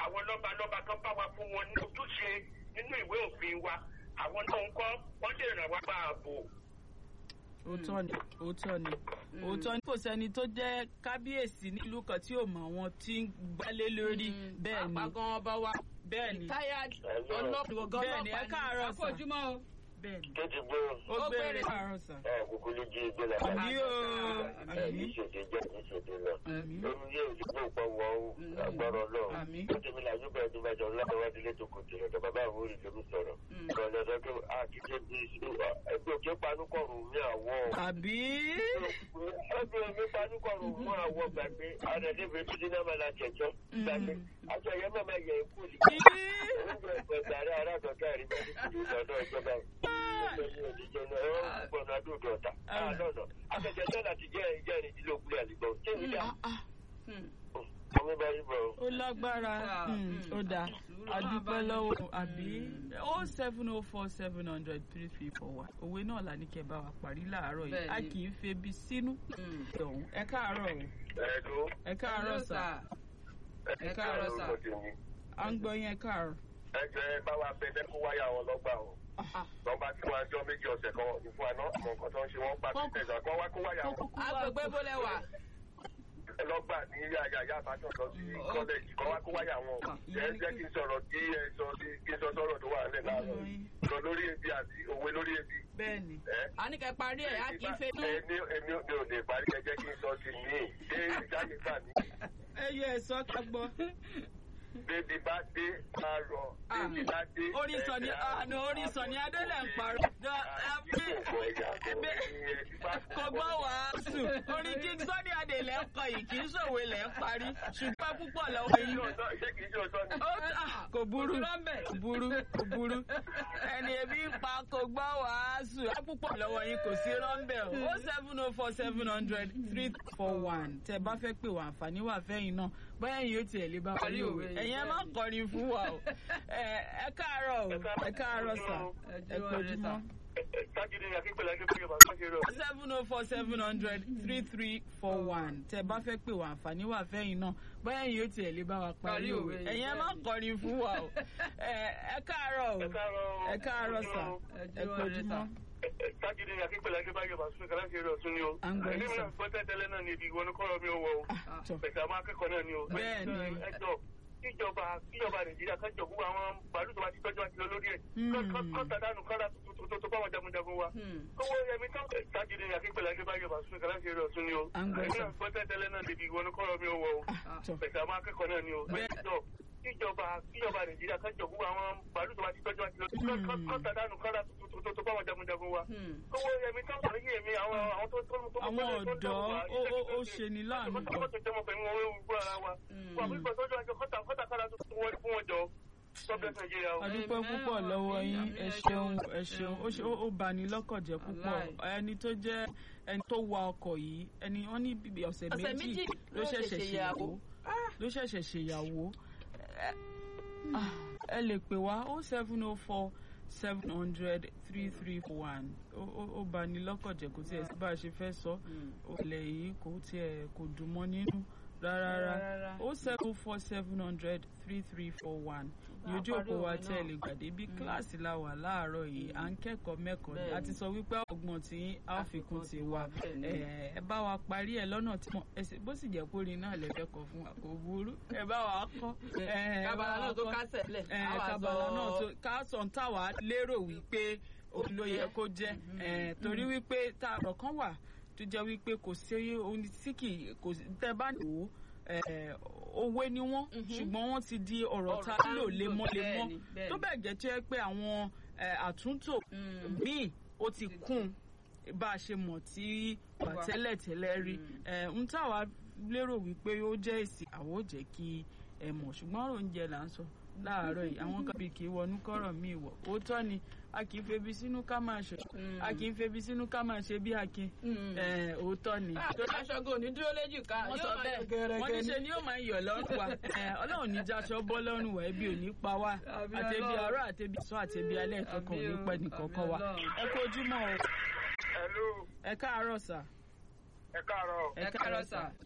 àwọn lọ́balọ́ba kan bá wa fún wọn ní ojúṣe nínú ìwé òfin wa àwọn náà ń kọ́ wọ́n lè ràn wá gba ààbò. òótọ́ ni òótọ́ ni òótọ́ ni kò sẹ́ni tó jẹ́ kábíyèsí nílùú kan tí ò mọ àwọn tí ń gbálé lórí bẹ́ẹ̀ ni àpagàn ọba wa bẹ́ẹ̀ ni retired Hello. ọlọ́pàá Bẹ́ẹ̀ ni, ẹ káàárọ̀ sà. àfojúmọ́ o. bẹ́ẹ̀ ni tó ti gbé ó Ó gbére gbére. káàárọ̀ sà. ẹ kúkú ló jí ìgbé la. àmì o ẹ àmì ní ìṣèdè jẹ́ ní ìṣèdè lọ. àmì lórí yóò di pé òpó wọ ó agbọ́rọ̀ lọ. Àmín. ó tẹ̀mí la yóò bẹ̀rẹ̀ tó bá jọ lọ́wọ́ wá délé tó kò tẹ̀lé ọ̀dọ̀ bàbá àwọn orí lórí sọ̀rọ̀. ìrọ̀lẹ́ sọ pé a kì í ṣe bí ẹgbẹ́ òkè panúkọ̀rù ní àwọ̀. àbí ẹgbẹ́ òkè panúkọ̀rù mú àwọ̀ gbàgbé àrẹ̀dẹ́gbẹ̀ tó dín náà máa la jẹ̀jọ́ gbàgbé. aṣọ yẹn máa máa yẹ ikú ni. ibi oúnjẹ ìgbẹ̀gbẹ̀ àrẹ aráàdọ̀ká rí bẹ́ẹ̀ ní kúrú lọ́dọ̀ ìjọba ó lágbára Mm, ó dáa adúpẹ́ lọ́wọ́ àbí ó seven oh four seven hundred three three four one òwe náà là ní kẹ́ bá wa parí láàárọ̀ yìí a Bẹ́ẹ̀ni. kì í febi sínú ọ̀hún ẹ káàárọ̀ o ẹ káàárọ̀ Hello, sà Ẹ káàárọ̀ sà. à ń gbọ́ yín ẹ káàárọ̀. ẹjọ ẹ bá wa bẹ bẹ kó wáyà wọn lọgbà o lọgbà tí wọn jọ méjì ọ̀sẹ̀ kan ìfún àná àmọ́ nǹkan tó ń ṣe wọn pa sí tẹsán kan wá kó wáyà wọn agbègbè bólẹ̀ wà. lọgbà ní yàyà yà àbájọ lọ sí kọlẹjì kan wá kó wáyà wọn ẹ jẹ́ kí n sọ̀rọ̀ kí ẹ sọ sí kí n sọ sọ̀rọ̀ tó wà nílẹ̀ láàárọ̀ yìí lọ lórí ebi àti òwe lórí ebi bẹ́ẹ̀ni ẹ a ní kẹ́ parí ẹ̀ a kì í fẹ́ bí. èmi èmi mi ò lè parí ẹ jẹ́ kí n sọ sí mi ṣé ìjáde gbà mí ẹ yẹ ẹ sọ ká gbọ́. bébí bá dé máa rọ bébí bá dé. orí sọni àná orí sọni adélẹ̀ ń parọ́. jọ ẹbí kò gbọ́ wàásù orí kí sọ́ni adé lẹ́ ń kọ yìí kì í ṣòwe lẹ́ ń parí ṣùgbọ́n púpọ̀ lọ́wọ́ yín. ṣé kìí ṣe òótọ́ ni. ó tà kò burú kò burú kò burú ẹni ebi ń pa kò gbọ́ wàásù á púpọ̀ lọ́wọ́ yín kò sí rọ́ńbẹ́ o ó seven oh four seven hundred three four one tẹ bá fẹ́ pè wá àǹfààní wà fẹ́yìn náà bóyá yìí ó tiẹ̀ lè bá parí òwe ẹ̀yin ẹ má kọrin fún wa o ẹ ẹ káàárọ̀ o ẹ káàárọ̀ sà ẹ kojúmọ́ Sájúdé akínkpẹ̀lẹ̀ akínkpẹ̀lẹ̀ bàbá ṣe rọ. seven oh four seven hundred three three four one tẹ bá fẹ́ pè wá àǹfààní wà fẹ́yìn náà bóyá yìí ó tiẹ̀ lè bá wa parí Parí òwe òwe. ẹ̀yin ẹ má kọrin fún wa o ẹ ẹ káàárọ̀ o ẹ káàárọ̀ sà ẹ kojúmọ́. Sájúdé akínkpẹ̀lẹ̀ akínkpẹ̀lẹ̀ bàbá ṣe rọ tún ni o. À ń gbọ́ yín, Èmi sir. náà gbọ́ tẹ́tẹ́lẹ́ náà ni ibi ìwọ ni kọ́rọ̀ mi ò wọ o. tọ Bẹ̀sẹ̀ àwọn akẹ́kọ̀ọ́ náà ni o. Bẹ́ẹ̀ ni. Ẹjọ́ kíjọba kíjọba Nàìjíríà kan jọ gbogbo àwọn bàálù tó bá ti tọ́jú àti lọ lórí ẹ̀. Hmm. Kọ́ńtà dánù kọ́ńtà tó tó bá wọn jagunjagun wa. Owó yẹmi tán. Sájúdé akínkpẹ̀lẹ̀ akínkpẹ̀lẹ̀ bàbá ṣe rọ tún ni o. À ń gbọ́ yín, Èmi sir. náà gbọ́ tẹ́tẹ́lẹ́ náà ni ibi ìwọ ni kọ́rọ̀ mi ò wọ o. tọ Bẹ̀sẹ̀ àwọn akẹ́kọ̀ọ́ náà ni o. Bẹ́ẹ̀. Ẹjọ́ kíjọba kíjọba Nàìjíríà kan jọ gbogbo àwọn bàálù tó bá ti tọ́jú àti lọ kọ́ńtà dánù kọ́ńtà tó tó bá wọn jagunjagun wa owó yẹmi tán sọ yé mi àwọn àwọn tó tó tó àwọn ọ̀dọ́ ó ó ó ṣe ní láàánú kọ́tà gan kọ́tà jẹ́ ọmọ pẹ̀lú wọn wéwu gbọ́ ara wa wà fún ìgbàsọ́jọ́ àjọ kọ́tà kọ́tà kára tó tó wọlé fún wọn jọ sọ́bẹ̀ nàìjíríà o. adúpẹ́ púpọ̀ lọ́wọ́ yín ẹ ṣeun ẹ ṣeun ó ṣe- ó- ó bani lọ́kàn jẹ́ púpọ̀ ẹni tó jẹ́ ẹni tó wa ọkọ̀ yìí ẹni wọ́n ní bíbí ọ̀sẹ̀ Ọ̀sẹ̀ méjì méjì ló ló ṣẹ̀ṣẹ̀ ṣẹ̀ṣẹ̀ ṣèyàwó yàwó. ló ṣẹ̀ṣẹ̀ ṣèyàwó Ẹ- ah, ẹ lè pè wá ó seven oh four seven hundred three three four one ó bani lọ́kàn jẹ́ kò tiẹ̀ sí bá a ṣe fẹ́ sọ olè yìí kò tiẹ̀ kò dùn mọ́ nínú rárá Rárá. ó seven four seven hundred three three four one ní ojú òpó wa tí ẹ lè gbàdé bí kíláàsì la wà láàárọ̀ yìí à ń kẹ́kọ̀ọ́ mẹ́kọ̀ọ́ ni a ti sọ wípé ọgbọ́n tí a ó fi kún ti wa ẹ ẹ bá wa parí ẹ lọ́nà tí mo ẹsẹ̀ bó sì jẹ́ kórìí náà lè fẹ́ kọ fún wa kò burú ẹ bá wa kọ́ ẹ ẹ bá kábàlà wa náà tó kọ́ kásẹ̀ lẹ̀ ẹ á wà kábàlà sọ- náà tó káàsán táwa lérò wípé òun ló yẹ kó jẹ́ ẹ torí wípé tá a rọ̀ kan wà tó jẹ́ wípé kò sí ohun tí kì í kò sí tẹ́ bá wò ó ẹ, òwe ni wọ́n ṣùgbọ́n wọ́n ti di ọ̀rọ̀ Ọ̀rọ̀ tá tá a ń lò lò, lemọ́lemọ́ bẹ́ẹ̀ni, bẹ́ẹ̀ni. tó bẹ́ẹ̀ gẹ́ tó yẹ pé àwọn ẹ, àtúntò míì ó ti kún bá a ṣe mọ̀ tí wà Wà. tẹ́lẹ̀tẹ́lẹ̀ rí ẹ, ń táwa lérò wípé ó jẹ́ èsì àwọn ò jẹ́ kí ẹ mọ̀ ṣùgbọ́n ọ̀rọ̀ oúnjẹ là ń sọ láàárọ̀ yìí àwọn kan bí kì í wọnú kọ́rọ̀ míì wọ̀ òótọ́ ni a kì í febi sínú ká máa ṣe a kì í febi sínú ká máa ṣe bí akin ẹ, òótọ́ ni aṣọ́gun ò ní dúró léjì ká wọ́n yóò sọ máa bẹ́ẹ̀ yọ gẹ́rẹ́gẹ́ wọ́n ní ní. ṣe ni yóò máa yọ̀ lọ́rùn wa Ẹ, ọlọ́run ní jáṣọ bọ́ lọ́rùn wa ẹbí ò ní pa wá Àbí àtẹ̀bí Ọlọ́run. àárọ̀ àtẹ̀bí sọ àtẹ̀bí alẹ́ kankan ò ní Àbí o, pẹ́ nìkankan wa àbí Ọlọ́run. ẹ kú ojúmọ́ o Hello, ẹ káàárọ̀ sà ẹ káàárọ̀. ẹ káàárọ̀ sà.